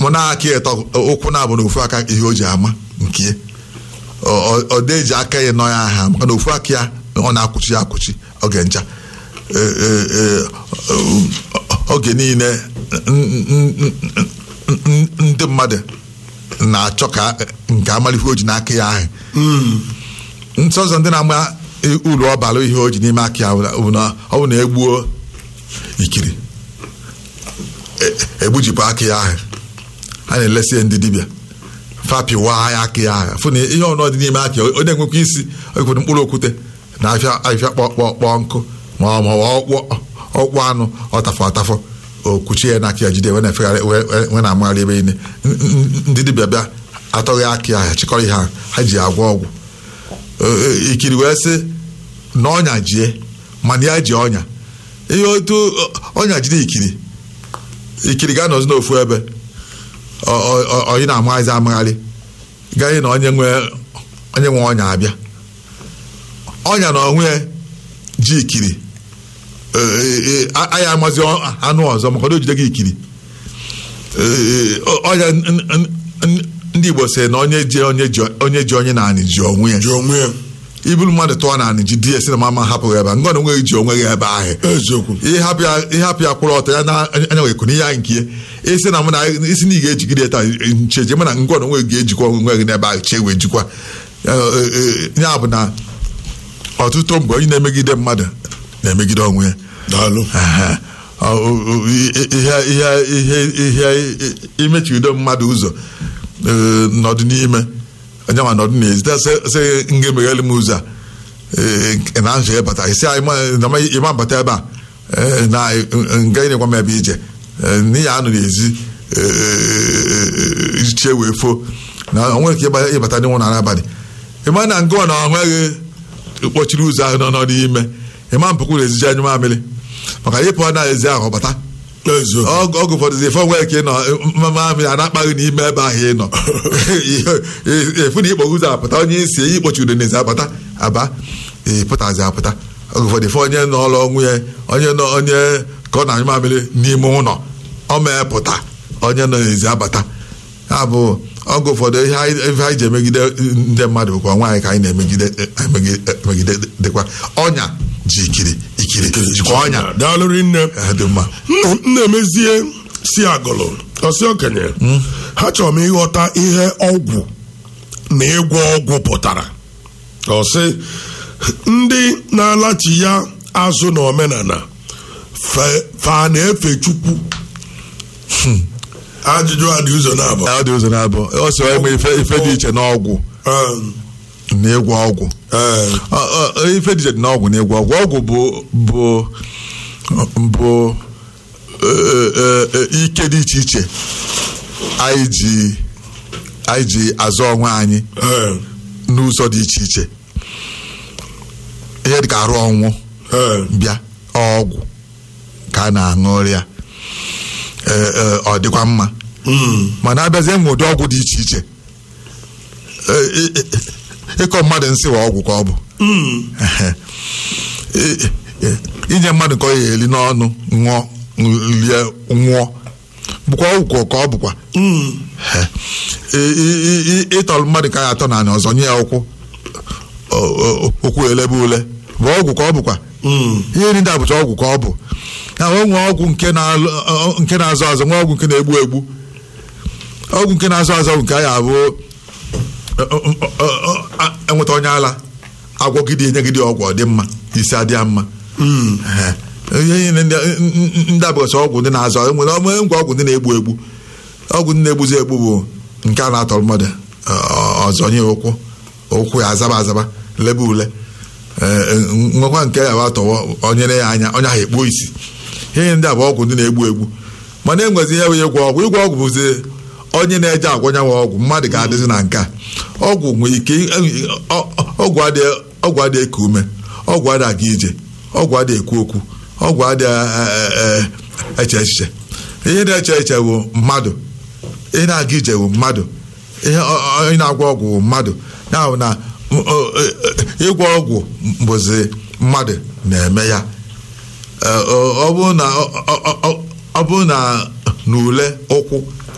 mụ na-aka ịtọ ụkwụ na-abụ na ofu aka ihe o ji ama nke ya. Ọ- ọ- ọ dị eji aka ya nọ ya aha maka na ofu aka ya ọ na-akwụchi ya akwụchi oge ncha Ee, ee, ee, oge niile n- n- n- n- ndị mmadụ na-achọ ka nke amalife o ji n'aka ya ahụ nsọzọ ndị na-ama uru ọ bara ihe o ji n'ime aka ya bụ na ọ bụ na egbuo ikiri e- egbujipụ aka ya ahụ a na-elesi ya ndị dibịa fapịwa ya aka ya ahụ fụ na ihe ọnụ dị n'ime aka ya ọ na-enwekwa isi okwere mkpụrụ okwute na afịa afịa kpọkpọ kpọọ nkụ ma ọ ma ọ ọkpụ ọkpụ anụ ọtafọ atafọ okwuchi ya n'aka ya jide wee na-efegharị wee- wee wee na-amagharị ebe niile N- n- ndị dibịa bịa atọghị aka ya chịkọrọ ihe ha ha ji agwọ ọgwụ Ee, ee, ikiri wee sị na ọnya jie mana ya ji ọnya ihe otu ọ- ọnya jide ikiri ikiri ga-anọzi n'ofu ebe ọ- ọ- ọ- onye na-amaghazi amagharị gaghị na onye nwe onye nwe ọnya abịa ọnya na onwe ya ji ikiri Ee, ee, a- anyị amazi ọ- anụ ọzọ maka na o jide gị ikiri Ee, ọ- ọnya n- n- n- ndị Igbo sị na onye ji onye ji onye ji onye naanị ji onwe ya ji onwe ya iburu mmadụ tụọ naanị ji di ya si na mama hapụghị ebe a ngọ na onwe gị ji onwe gị ebe ahụ eziokwu ịhapụ ya ịhapụ ya kwụrụ ọtọ ya na anya wee kụnye ya nke ya isi na mụ na isi na ị ga-ejigide ya taa ncheje mana ngọ na onwe gị ga-ejikwa onwe gị n'ebe ahụ chee wee jikwa Eh, eh, eh, ya bụ na ọtụtụ mgbe onye na-emegide mmadụ na-emegide onwe ya daalụ Aha. Ọ, ọ, ọ, ihe ihe ihe ihe imechibido mmadụ ụzọ eh, nọdụ n'ime onye ma nọdụ n'ezi ta sị sị nga emeghelu m ụzọ a eh, na nzọ bata isi anyị ma- na ma- ịma bata ebe a eh, na nga ịnyekwa m ebe ije Eh, n'ihi anụ n'ezi eh, chie wee fo na o nwere ike ịba- ịbata n'ịnwụ na n'abalị ịma na ngụwa na ọhụghị kpọchiri ụzọ ahụ nọ n'ọdị ime ịma mpụkwụ na-eziji anyụ mamịrị maka ịpụ na ezi ahụ bata eziokwu ọgụ ọgụ ụfọdụ ife nwere ike ịnọ mamịrị a na-akpaghị n'ime ebe ahụ ị nọ efu na ikpọ ụzọ apụta onye isi ihe ikpochiri n'ezi apụta aba ịpụtazi apụta oge ụfọdụ ife onye nọ ọrụ ọnwụ ya onye nọ onye ka ọ na-anyụ mamịrị n'ime ụlọ ọ mepụta onye nọ n'ezi abata ya bụ oge ụfọdụ ihe anyị ihe anyị ji emegide ndị mmadụ bụkwa nwaanyị ka anyị na-emegide emegide emegide dịkwa ọnya ji ikiri ikiri jikwa ọnya daalụ rinne Eh, dị mma nna m na-emezie si agụlụ ọsị okenye ha chọrọ m ịghọta ihe ọgwụ na ịgwọ ọgwụ pụtara ọsị ndị na-alachi ya azụ na omenala fe- fa na-efe chukwu ajụjụ a dị ụzọ na-abụ ọ dị ụzọ na-abụ ọ sọ eme ife ife dị iche n'ọgwụ na ịgwọ ọgwụ Ọ- ọ- ọ, ife dị iche dị n'ọgwụ na ịgwọ ọgwụ ọgwụ bụ bụ bụ eh, eh, eh, ike dị iche iche anyị ji anyị ji azụ onwe anyị n'ụzọ dị iche iche ihe dị ka arụ ọnwụ bịa ọgwụ ka a na-aṅụrị ya Eh, eh, ọ dịkwa mma mana abịazie nwe ụdị ọgwụ dị iche iche Eh, eh, eh, ịkọ mmadụ nsị wa ọgwụ ka ọ bụ Ehe. Eh, eh, inye mmadụ ka ọ ya eri n'ọnụ ṅụọ rie nwụọ bụkwa ọgwụ ka ọ bụkwa Ehe. I- i- i- ịtọrọ mmadụ ka ya atọ na ọzọ nye ya ụkwụ o- o- ụkwụ elebe ule bụ ọgwụ ka ọ bụkwa ihe ndị a bụcha ọgwụ ka ọ bụ ya o nwee ọgwụ nke na-alụ- ọ- ọ- nke na-azọ azọ nwee ọgwụ nke na-egbu egbu ọgwụ nke na-azọ azọ bụ nke a ya abụ enweta onye ala agwọgide enyegide ọgwụ ọ dị mma isi adịa mma Ehe. ihe niile ndị ndị abụghịsị ọgwụ ndị na-azọ enwere ọmụ ngwa ọgwụ ndị na-egbu egbu ọgwụ ndị na-egbuzi egbu bụ nke a na-atọrọ mmadụ ọ- ọzọ nye ụkwụ ụkwụ ya azaba azaba lebe ule Ee, nwekwa nke ya bụ atọwọ onyere ya anya onye ahụ ekpuo isi ihe ndị a bụ ọgwụ ndị na-egbu egbu mana enwezi ihe bụ ịgwọ ọgwụ ịgwọ ọgwụ bụzi onye na-eje agwọnyanwe ọgwụ mmadụ ga-adịzi na nke a ọgwụ nwere ike ọ- ọgwụ adịghị ọgwụ adịghị eku ume ọgwụ adịghị aga ije ọgwụ adịghị ekwu okwu ọgwụ adịghị eh, eh, eche echiche ihe na-eche eche bụ mmadụ ihe na-aga ije bụ mmadụ ihe ọ- ọ- onye na-agwọ ọgwụ bụ mmadụ ya bụ na m- ọ- ọ- ịgwọ ọgwụ bụzi mmadụ na-eme ya Ee, ọ ọ bụrụ na ọ- ọ- ọ- ọ bụrụ na n'ule ụkwụ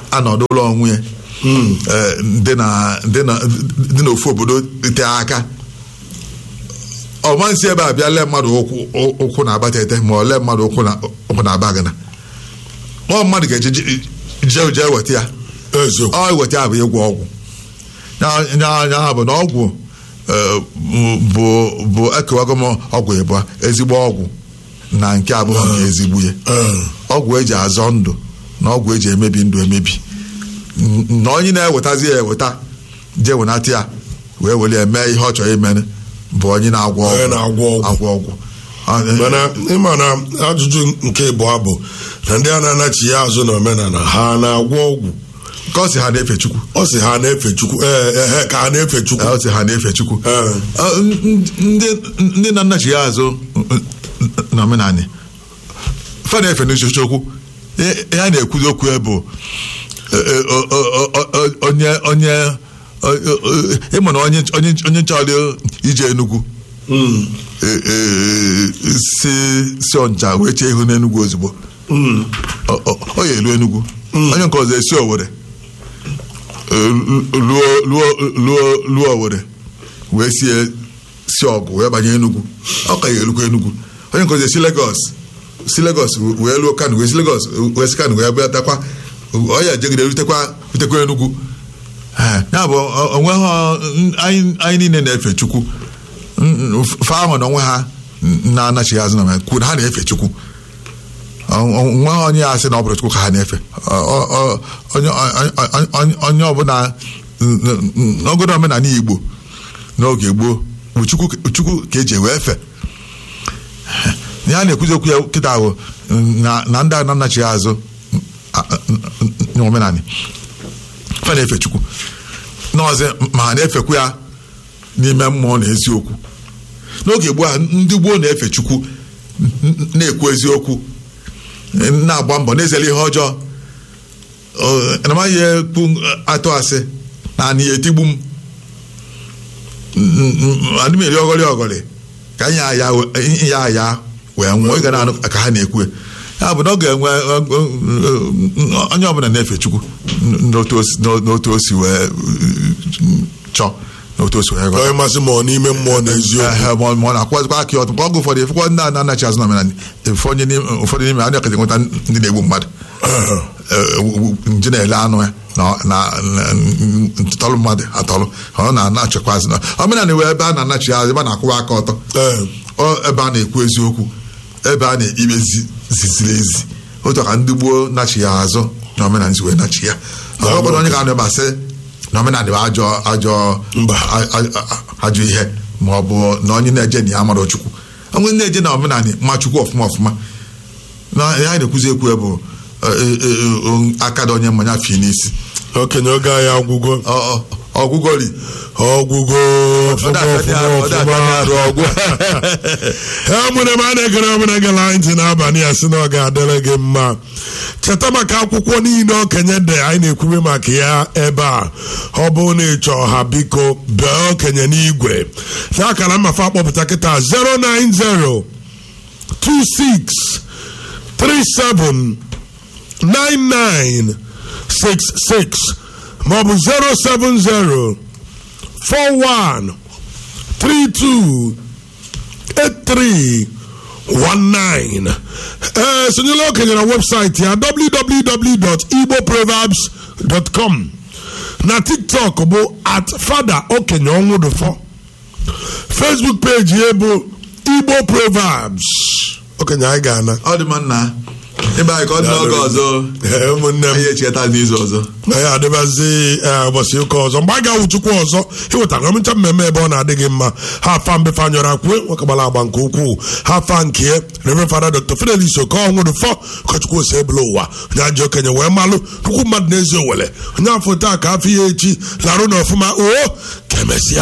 anọdụla onwe ya eh, dị na- dị na- dị n'ofu obodo te aka ọmansi ebe a bịa lee mmadụ ụkwụ ụkwụ na abatete ma ọ lee mmadụ ụkwụ na ụkwụ na abagana ọ mmadụ ga-eje je- jee jee weta ya eziokwu ọ weta ya bụ ịgwọ ọgwụ Ya- ya ya bụ na ọgwụ eh, bụ bụ ekewago m ọgwụ ịbụa ezigbo ọgwụ na nke abụọ nke ezigbo ya Ee. ọgwụ eji azọ ndụ na ọgwụ eji emebi ndụ emebi N- na onye na-ewetazi ya eweta jee wenata ya wee were ya mee ihe ọ chọrọ imere bụ onye na-agwọ Onye ọgwụ na-agwọ ọgwụ. agwọ ọgwụ Ah, eh, mana ịma na ajụjụ nke ịbụọ bụ na ndị a na-anachi ya azụ na omenala ha na-agwọ ọgwụ ka ọ sị ha na-efe chukwu ọ sị ha na-efe chukwu ee ehe ka ha na-efe chukwu ọ sị ha na-efe chukwu Ee. Ah, n- n- ndị ndị na nnachi ya azụ n- n- na omenanị fa na-efe n'uchuchu okwu ihe a na-ekwuzi okwu ya bụ eh, eh, o- o- o- o- onye onye o- o- o- ịma na onye onye onye chọrọ ije Enugu Mm. eh, eh, si si ọncha wee chee ihu n'Enugu ozugbo Mm. ọ ọ- ọ ya elu Enugu onye nke ọzọ esi Owerri eh, luo luo luo luo Owerri wee sie si ọgụ wee banye Enugu ọ ka ya elukwa Enugu onye nke ọzọ esi Lagos si Lagos wee luo Kano wee si Lagos wee si Kano wee bịa takwa ọ ya jegide rutekwa rutekwa Enugu Eh, ya bụ o- onwe ha anyị anyị niile na-efe Chukwu fa ahụ na onwe ha na-anachighị azụ na ma kwuru na ha na-efe Chukwu nwa ha onye ya sị na ọ bụrụ Chukwu ka ha na-efe Ọ- ọ- ọ- onye onye- onye- onye ọbụla n'ogodo omenala Igbo n'oge gboo bụ Chukwu Chukwu ka eji wee efe ya na-ekwuzi okwu ya kịta ahụ na na ndị a na-anachighị azụ n'omenala fa na-efe Chukwu n'ọzọ ma ha na-efekwu ya n'ime mmụọ na eziokwu n'oge gboo a ndị gboo na-efe Chukwu n- n- na-ekwu eziokwu na-agba mbọ na-ezere ihe ọjọọ Ọ, na amaghị ekwu atụ asị na anị ya etigbu m adị m eri ọgọrị ọgọrị ka nye ya ya aya wee nwụọ ị ga na-anụ ka ha na-ekwu ya bụ na ọ ga-enwe onye ọbụla na-efe Chukwu n'otu o si- n'otu o si wee chọọ n'otu o si wee ghọta. onye masị ma ọ n'ime mmụọ na eziokwu Ehe, ma ọ ma ọ na-akwụkwazikwa aka ọtụ mgbe ọgụ ụfọdụ efekwa ndị a na-anachi azụ na omenala efe onye n'ime- ụfọdụ n'ime ha na-ekete nweta ndị na-egbu mmadụ Ee. Eh, nje na-ele anụ ya na na- na- ntọrọ mmadụ atọrọ ọ na-anachịkwa azụ na omenala wee ebe a na-anachi azụ ebe a na-akwụwa aka ọtọ Ee. Ọ ebe a na-ekwu eziokwu ebe a na-ekpe zi- ziziri ezi otu ka ndị gboo nachi ya azụ na omenala si wee nachi ya ọ bụrụ onye ga-anọ ebe a sị na omenala bụ ajọ ajọ Mba. a- a- a- ajọ ihe ma ọ bụ na onye na-eje na ya mara chukwu onye na-eje na omenala ma chukwu ọfụma ọfụma na ihe anyị na-ekwuzi ekwu bụ eh, eh, eh, aka dị onye mmanya fi n'isi okenye oge anyị agwụgo Ọ- ọ- ọgwụgwọri ọgwụgo ọfụma ọfụma ọfụma ha mụrụ ebe a na-egere ọbụla gela anyị ntị n'abalị a sị na ọ ga-adịrị gị mma cheta maka akwụkwọ niile okenye dị anyị na-ekwube maka ya ebe a ọ bụrụ na ịchọ ha biko bee okenye n'igwe n'akara mmafe akpọpụta kịta 090 26 37 9966 maọbụ 070 41 32 8319 ee sonyela okenye na webụsaịtị ya www.igboproverbs.com na tiktok bụ at fada okenye ọnwụdụfọ facebook peji ya bụ igbo proverbs okenye anyị ga-ana ọ dị mma nna ịba anyị ka ọ dị n'oge ọzọ Ee, ụmụnne m anyị echeta n'izu ọzọ na ya adịbazi ee, ụbọchị ụka ọzọ mgbe a ga-awụchukwu ọzọ ịwetara ọmịcha mmemme ebe ọ na-adịghị mma ha afa mbefe anyọrọ akwue nwekagbara agba nke ukwuu ha afa nke Reverend Father Dr. Fidelis Okonwụrụ fọ ụkọchukwu ose ebula ụwa onye ajọ okenye wee malụ nnukwu mmadụ n'ezi owele onye afọ taa ka afọ ya echi larụ na ọfụma oo ka emesịa